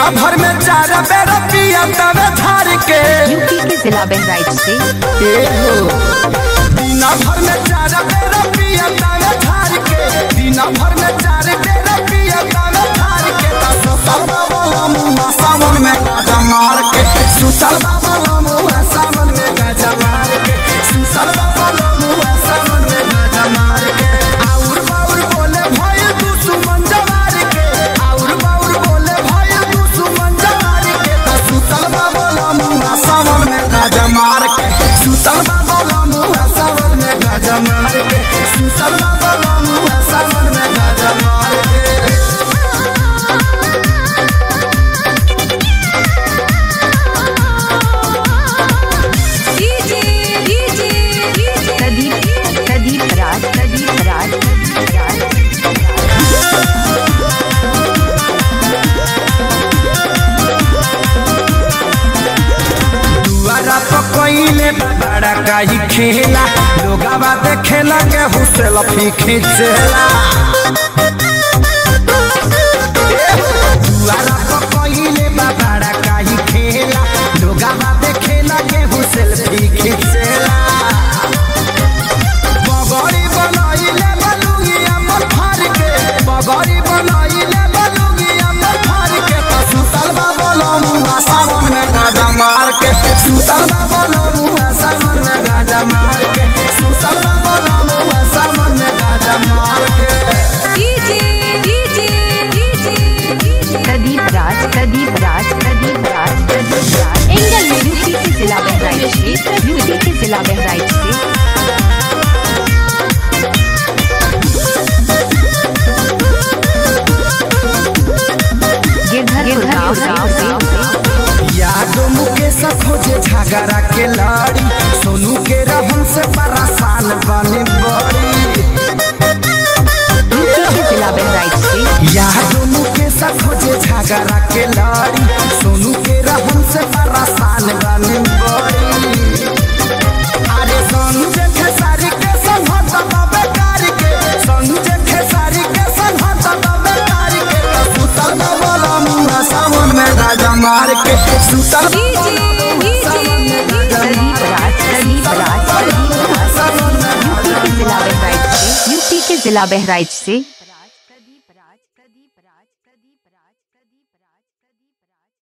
भर में चार बेर पिया तवे धार के यूपी के जिला बहराइच से दिन भर में चार बेर पिया तवे धार के दिन भर में चार बेर पिया तवे धार के ता सुतल बाबा मुआ सावन में गाजा मार के सुतल बाबा मुआ सावन में गाजा मार के सुतल बाबा मुआ सावन में गाजा मार के आउर बाउर बोले भाई तू सुमन जवार के आउर बाउर बोले भाई तू सुमन जवार के ता सुतल बाबा मुआ सावन में गाजा मार के सुतल बाबा मुआ सावन में गाजा मार के सुतल बाबा मुआ सावन में गाजा मार के प्रदीप प्रदीप राज प्रदीप राज प्रदीप राज दुआरा पर कोइले बड़ा काई खेला लोगावा देखेला के हुसेल फी खींचेला दुआरा पर कोइले बड़ा काई खेला लोगावा देखेला के हुसेल फी खींचेला बगड़ी बनाइले बलुगिया पर फार के बगड़ी बनाइले बलुगिया पर फार के तो सुतल बाबा मुआ सावन में गाजा मार के सुतल बाबा मुआ सावन में गाजा मार के सुतल बाबा मुआ सावन में गाजा मार के प्रदीप राज प्रदीप राज प्रदीप राज प्रदीप राज एंगल में यूपी के जिला बहराइच से यूपी के जिला बहराइच से गिरधर गाँव से यादो मुकेश खोजे झगड़ा के लाड़ी सोनू के रहन से परेशान बने बड़ी यूपी के जिला बहराइच से यादो मुकेश खोजे झगड़ा के लाड़ी सोनू के रहन से परेशान बने बड़ी अरे संजय खेसारी के संहत बाबे कार के संजय खेसारी के संहत बाबे कार के तो सुतल बाबा मुआ सावन में राजा मार के सुतल प्रदीप राज प्रदीप राज प्रदीप राज सावन में यूपी के जिला बहराइच से यूपी के जिला बहराइच से